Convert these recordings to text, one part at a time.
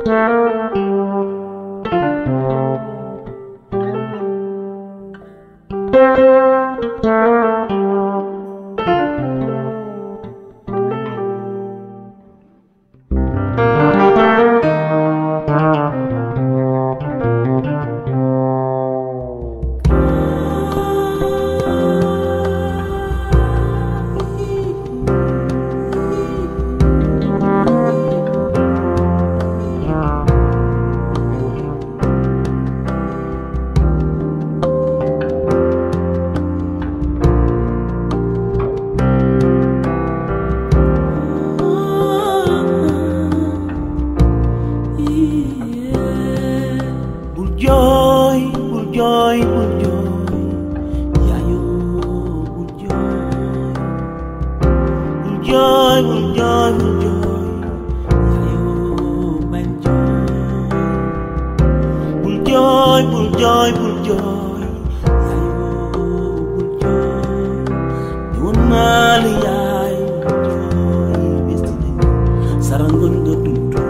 bul jooy bul jooy bul jooy yaayoo bul jooy bul jooy bul jooy bul jooy yaayoo bañ jooy bul jooy bul jooy bul jooy yaayoo bul jooy di woon naa la yaay bul jooy bés dina ñëw sarangoon nga dundu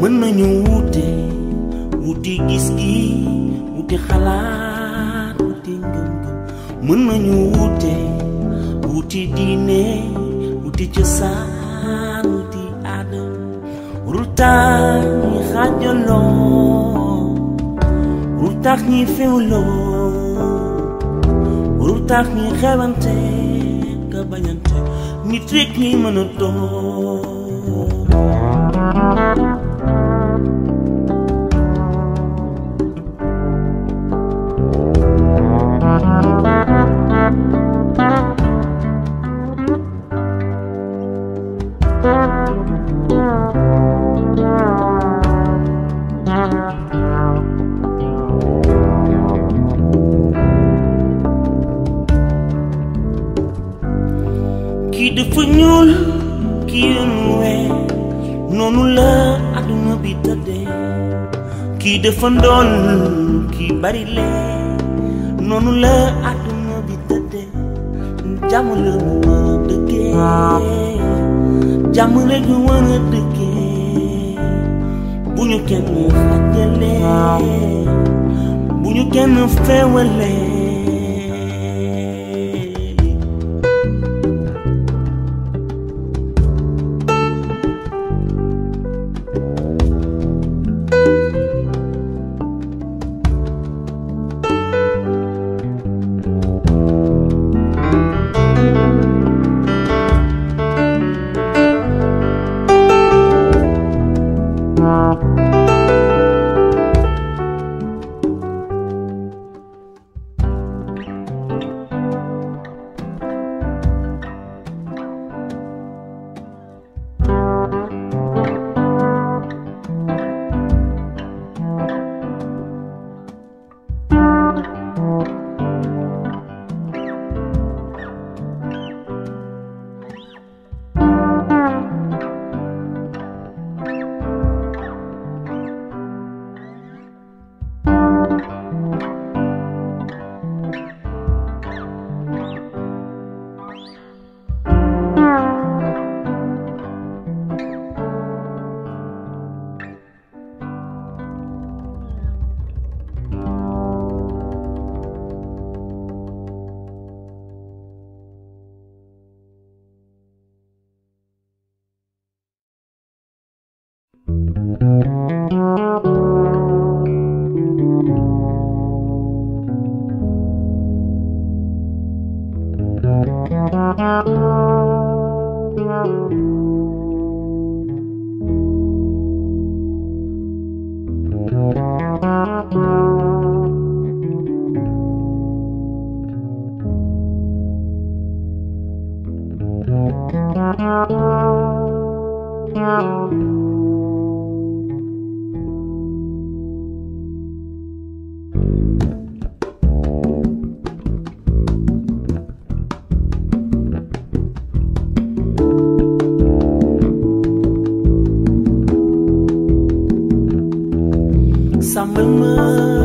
mën nañu wuute wuti gis-gi wuti xalaat wuti ngëm-ngëm mën nañu wuute wuti diine wuti cosaan wuti aada warul tax ñi xaajaloo warul tax ñi féewloo warul tax ñi xewante ka bañante nit rek ñi mën a doon kii dafa ñuul kii yoonu weex noonu la àdduna bi tëddee kii dafa ndool kii bari lee noonu la àdduna bi tëddee jàmm la ñu war a dëkkee jàmm rek ñu war a dëkkee bu ñu kenn xàjjalee bu ñu kenn feewalee sàmmal ma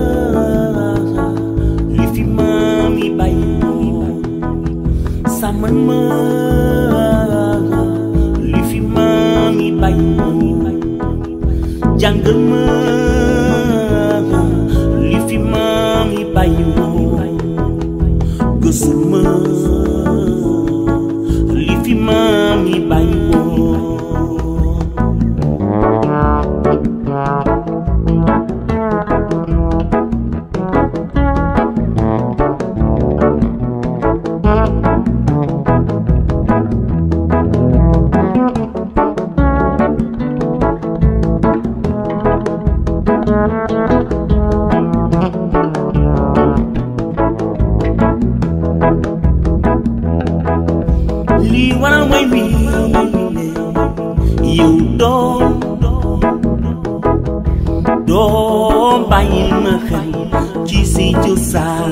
li fi maam yi bàyyi sàmmal ma li fi maam yi bàyyi jàngal ma li fi maam yi bàyyi gësul ma li fi maam yi bàyyi lii waral mooy mi yow doom doom bàyyi na xel ci si cosaan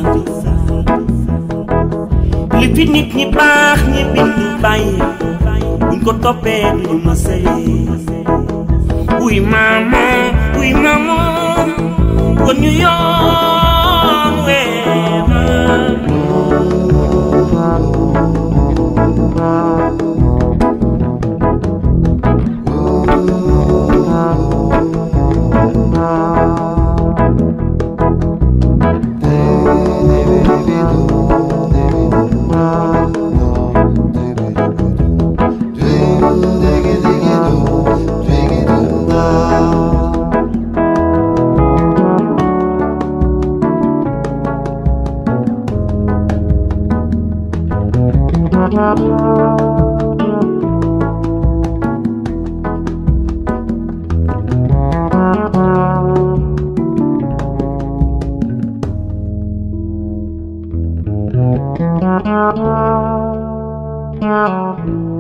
li fi nit ñi baax ñi bind bàyyi buñ ko toppee duñu ma sëy wuy maama wuy maama kon ñu yoon weema diggy diggy do, diggy do da. Thank you.